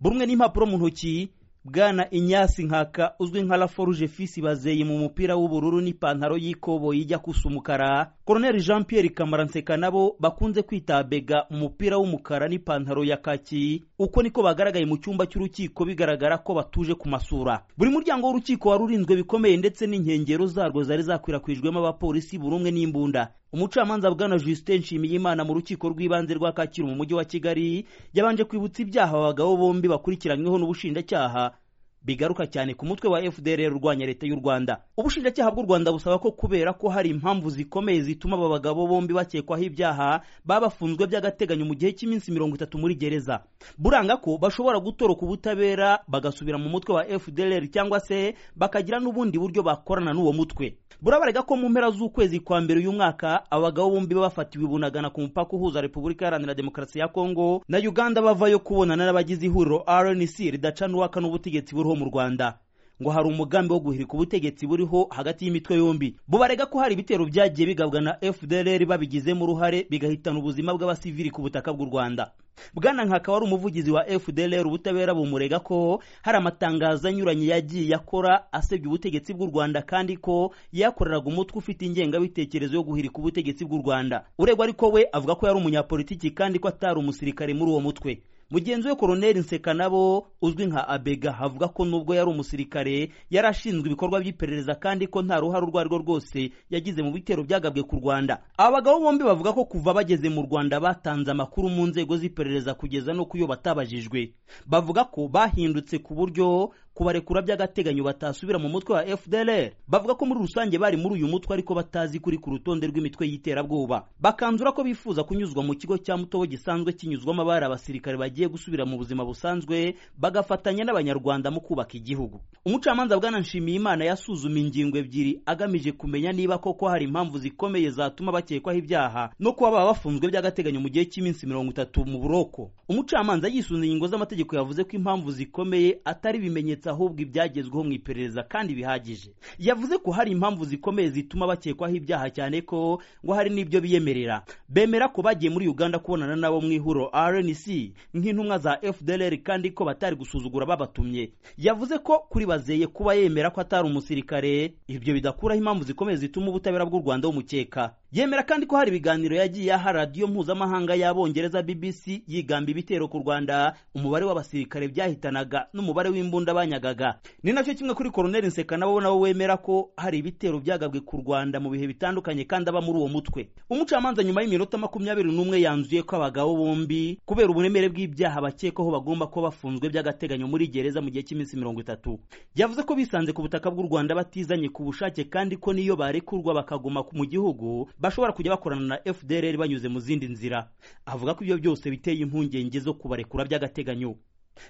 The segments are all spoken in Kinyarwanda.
buri umwe n'impapuro mu ntoki bwana inyasi nkaka uzwi nka laforuje fisi bazeye mu mupira w'ubururu n'ipantaro y'ikoboyi ijya gusa umukara koroneri jean pierre kamarantseka nabo bakunze kwita bega umupira w'umukara n'ipantaro ya kaki uko niko bagaragaye mu cyumba cy'urukiko bigaragara ko batuje ku masura buri muryango w'urukiko wari urinzwe bikomeye ndetse n'inkengero zarwo zari zakwirakwijwemo abapolisi buri umwe n'imbunda umucamanza bwana justin nshimiyimana mu rukiko rw'ibanze rwa kacyiru mu mujyi wa kigali yabanje kwibutsa ibyaha abagabo bombi bakurikiranyweho n'ubushinjacyaha bigaruka cyane ku mutwe wa fdr urwanya leta y'u rwanda ubushinjacyaha bw'u rwanda busaba ko kubera ko hari impamvu zikomeye zituma aba bagabo bombi bakekwaho ibyaha baba bafunzwe by'agateganyo mu gihe cy'iminsi mirongo itatu muri gereza buranga ko bashobora gutoroka ubutabera bagasubira mu mutwe wa fdr cyangwa se bakagira n'ubundi buryo bakorana n'uwo mutwe burabarega ko mu mpera z'ukwezi kwa mbere uyu mwaka abagabo bombi bafatiwe bunagana ku mupaka uhuza repubulika iharanira demokarasi ya kongo na uganda bavayo kubonana n'abagize ihuriro rnc ridaca n'uwakana ubutegetsi buriho mu rwanda ngo hari umugambi wo guhirika ubutegetsi buriho hagati y'imitwe yombi bubarega ko hari ibitero byagiye bigabwa na fdr babigizemo uruhare bigahitana ubuzima bw'abasivili ku butaka bw'u rwanda bwana nkaka wari umuvugizi wa fdr ubutabera bumurega ko hari amatangazo anyuranye yagiye akora asebya ubutegetsi bw'u rwanda kandi ko yakoreraga umutwe ufite ingengabitekerezo yo guhirika ubutegetsi bw'u rwanda uregwa ariko we avuga ko yari umunyapolitiki kandi ko atari umusirikare muri uwo mutwe mugenzi we koroneri nseka nabo uzwi nka abega avuga ko nubwo yari umusirikare yari ashinzwe ibikorwa by'iperereza kandi ko nta ruhare urwo arirwo rwose yagize mu bitero byagabwe ku rwanda aba bagabo bombi bavuga ko kuva bageze mu rwanda batanze amakuru mu nzego z'iperereza kugeza no ku yo batabajijwe bavuga ko bahindutse ku buryo kubarekura by'agateganyo batasubira mu mutwe wa fdr bavuga ko muri rusange bari muri uyu mutwe ariko batazi kuri ku rutonde rw'imitwe y'iterabwoba bakanzura ko bifuza kunyuzwa mu kigo cya mutobo gisanzwe kinyuzwamo abari abasirikare bagiye bagiye gusubira mu buzima busanzwe bagafatanya n'abanyarwanda mu kubaka igihugu umucamanza bwana nshimiyimana yasuzuma ingingo ebyiri agamije kumenya niba koko hari impamvu zikomeye zatuma bakekwaho ibyaha no kuba baba bafunzwe by'agateganyo mu gihe cy'iminsi mirongo itatu mu buroko umucamanza yisunze ingingo z'amategeko yavuze ko impamvu zikomeye atari ibimenyetso ahubwo ibyagezweho mu iperereza kandi bihagije yavuze ko hari impamvu zikomeye zituma bakekwaho ibyaha cyane ko ngo hari n'ibyo biyemerera bemera ko bagiye muri uganda kubonana nabo mu ihuro rnc nk'intumwa za fdr kandi ko batari gusuzugura babatumye yavuze ko kuri bazeye kuba yemera ko atari umusirikare ibyo bidakuraho impamvu zikomeye zituma ubutabera bw'u rwanda bumukeka yemera kandi ko hari ibiganiro yagiye aha radiyo mpuzamahanga y'abongereza bbc yigamba ibitero ku rwanda umubare w'abasirikare byahitanaga n'umubare w'imbunda banyagaga ni nacyo kimwe kuri koroneri nseka nabo nabo wemera ko hari ibitero byagabwe ku rwanda mu bihe bitandukanye kandi aba muri uwo mutwe umucamanza nyuma y'iminota makumyabiri n'umwe yanzuye ko abagabo bombi kubera uburemere bw'ibyo ibyaha bakekwaho bagomba kuba bafunzwe by'agateganyo muri gereza mu gihe cy'iminsi mirongo itatu yavuze ko bisanze ku butaka bw'u rwanda batizanye ku bushake kandi ko n'iyo barekurwa bakaguma mu gihugu bashobora kujya bakorana na fdr banyuze mu zindi nzira avuga ko ibyo byose biteye impungenge zo kubarekura by'agateganyo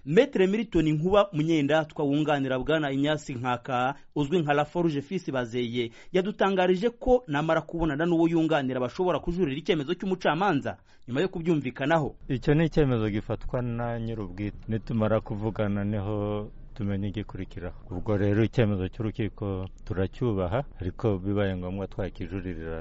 metere militoni nkuba munyendatwa wunganira bwana inyasi nkaka uzwi nka laforuje fisi bazeye yadutangarije ko namara kubonana n'uwo yunganira bashobora kujurira icyemezo cy'umucamanza nyuma yo kubyumvikanaho icyo ni icyemezo gifatwa na nyir'ubwite nitumara kuvugana niho tumenya igikurikiraho ubwo rero icyemezo cy'urukiko turacyubaha ariko bibaye ngombwa twakijuririra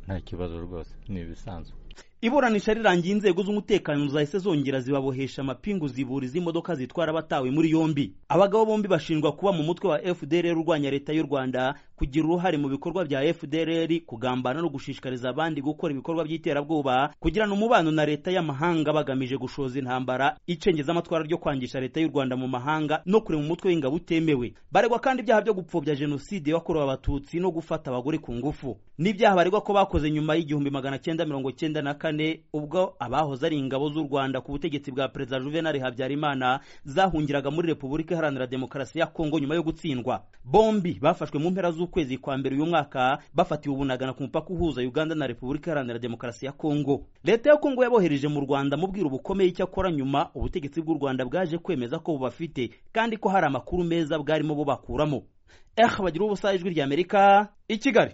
nta kibazo rwose ni ibisanzwe iburanisha rirangiye inzego z'umutekano zahise zongera zibabohesha amapingu zibura iz'imodoka zitwara abatawe muri yombi abagabo bombi bashinjwa kuba mu mutwe wa fdr urwanya leta y'u rwanda kugira uruhare mu bikorwa bya fdr kugambana no gushishikariza abandi gukora ibikorwa by'iterabwoba kugirana umubano na leta y'amahanga bagamije gushoza intambara icengeza amatwara ryo kwangisha leta y'u rwanda mu mahanga no kurema umutwe w'ingabo utemewe baregwa kandi ibyaha byo gupfobya jenoside yakorewe abatutsi no gufata abagore ku ngufu n'ibyaha baregwa ko bakoze nyuma y'igihumbi magana cyenda mirongo cyenda na kane ubwo abahoze ari ingabo z'u rwanda ku butegetsi bwa perezida juvenal habyarimana zahungiraga muri repubulika iharanira demokarasi ya kongo nyuma yo gutsindwa bombi bafashwe mu mpera z'ukwezi kwa mbere uyu mwaka bafatiwe ubunagana ku mupaka uhuza uganda na repubulika iharanira demokarasi ya kongo leta ya kongo yabohereje mu rwanda mubwira ubukomeye icyakora nyuma ubutegetsi bw'u rwanda bwaje kwemeza ko bubafite kandi ko hari amakuru meza bwarimo bubakuramo eh bagira ubusa ijwi ry'amerika i kigali